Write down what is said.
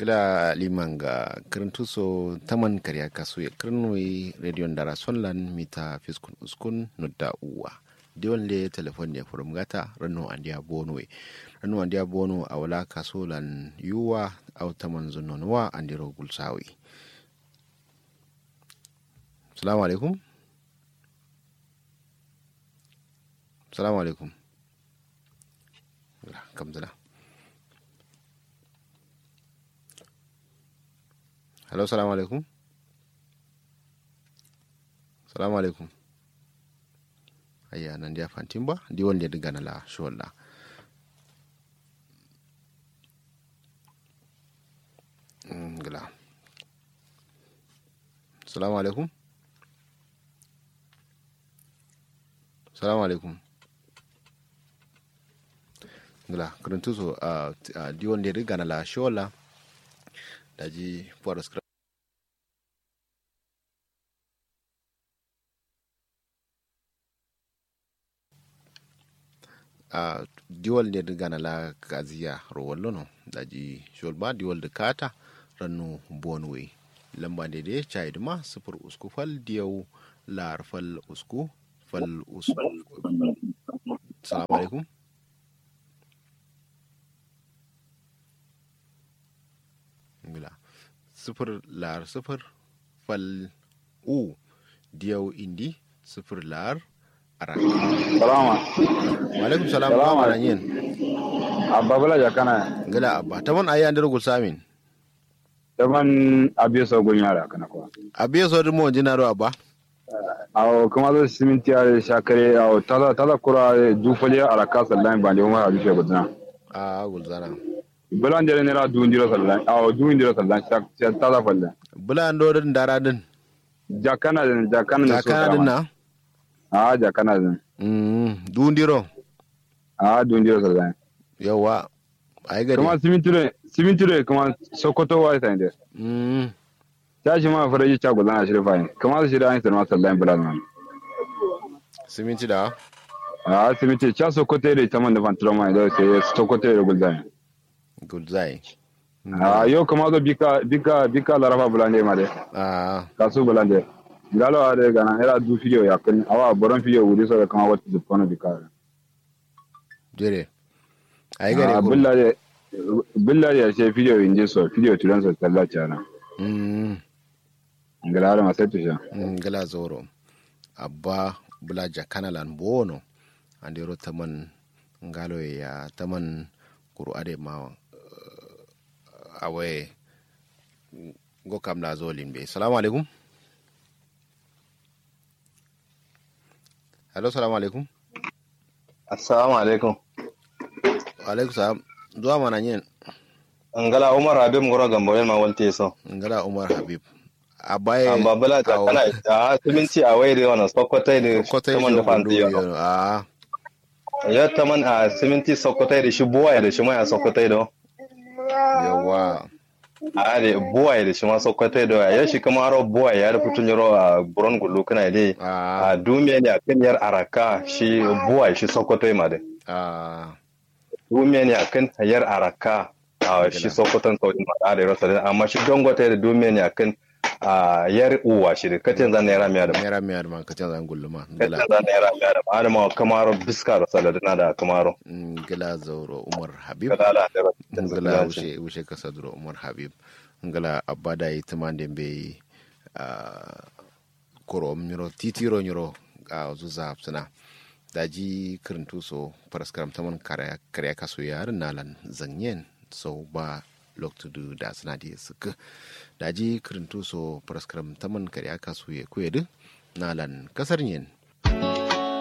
kila liman ga kirintu so taman karya kasu ya kirnoi rediyon dara sonlan mita fiskun uskun nudda uwa diwan le telefon ne furum gata rano andiya bono we rano andiya bono a wala kaso lan yuwa au taman zunnonuwa andiro gulsawi salamu alaikum salamu alaikum kamzala hello salamu alaikum salamu alaikum ayya nan dia fantin ba di wanda diga na la sholla ngala salamu alaikum salamu alaikum ngala kuruntu so a di wanda diga na la sholla daji puwar a diwal ne gana la kaziya rowal lono daji sholba diwal da kata rannu bonwe lamba da dai chai ma sufur usku fal diyau lar fal usku fal usku salamu alaikum ngila sifir lar sifir fal u diyau indi sifir lar ara salama alaikum salam Salama. ba mana yin abba bala jakana ngila abba ta man ayi andir gul samin daban abiyo so gun yara kana ko abiye so dimo jinaro abba aw kuma zo siminti ya shakare aw tala tala kura dufali ala ka sallan bande umar abi fe gudna a gul zana bulan dere ne ra du ndiro sallan aw du ndiro sallan shak shak tala falle bula ando din dara din jakana den jakana ne so jakana din na a jakana den mm dundiro a du ndiro sallan yawa ai gari kuma siminti ne siminti ne kuma sokoto wa ta inde mm ta shi ma faraji cha gudana shi fa kuma shi da an sallan sallan bulan man siminti da a siminti cha sokoto da ta man da fantroma da sai sokoto da gudana gul zai a yau kama zo bika bika bika larafa bulande ma de a kasu bulande galo ade gana era du fiyo ya kan awa boron fiyo wuri so kama wata du kono bika jere ai gari a ko billa de billa de ce fiyo inje so fiyo turan so talla chana mm ngala ara masetu sha ngala zoro abba bula jakana lan bono andiro taman ngalo ya taman kuru ade ma uh, awe go kam la zolin be salamu alaikum hello salamu alaikum Assalamu alaikum. wa alaikum salam zuwa mana yin Ngala Umar Habib Ngoro Gambo yan ma walte so. ngala umar habib abaye Amma bala ta kana a siminti a waire wana sokotai da kotai taman da fanti yo. a Ya taman a siminti sokotai da shi buwaye da shi mai a sokotai da. yawa A da buwaye da shi ma sokotai da ya shi kuma aro buwaye ya da fitun yaro a buron gullu kana dai. a A dumiya ne a kan yar araka shi buwaye shi sokotai ma dai. a Dumiya ne a kan yar araka a shi sokotan saudi ma da rasa da amma shi dangote da dumiya ne a kan a yar uwa shi da katin zan naira miya da mera miyar man kacin zan gulluma ngala Yadda za na yara yara adama kamaro biska da saladina da kamaro. ngala zauro umar habib Kalala da ngala rasu. wushe wushe kasa duro umar habib ngala abada yi tumande be a koro nyuro titiro nyuro a zuza suna daji kirintu so paraskaram taman kare kare kaso yar nalan zanyen so ba loktudu da suna di suka daji kirintu so paraskaram taman kare kaso ye kuyedu nalan kasar yin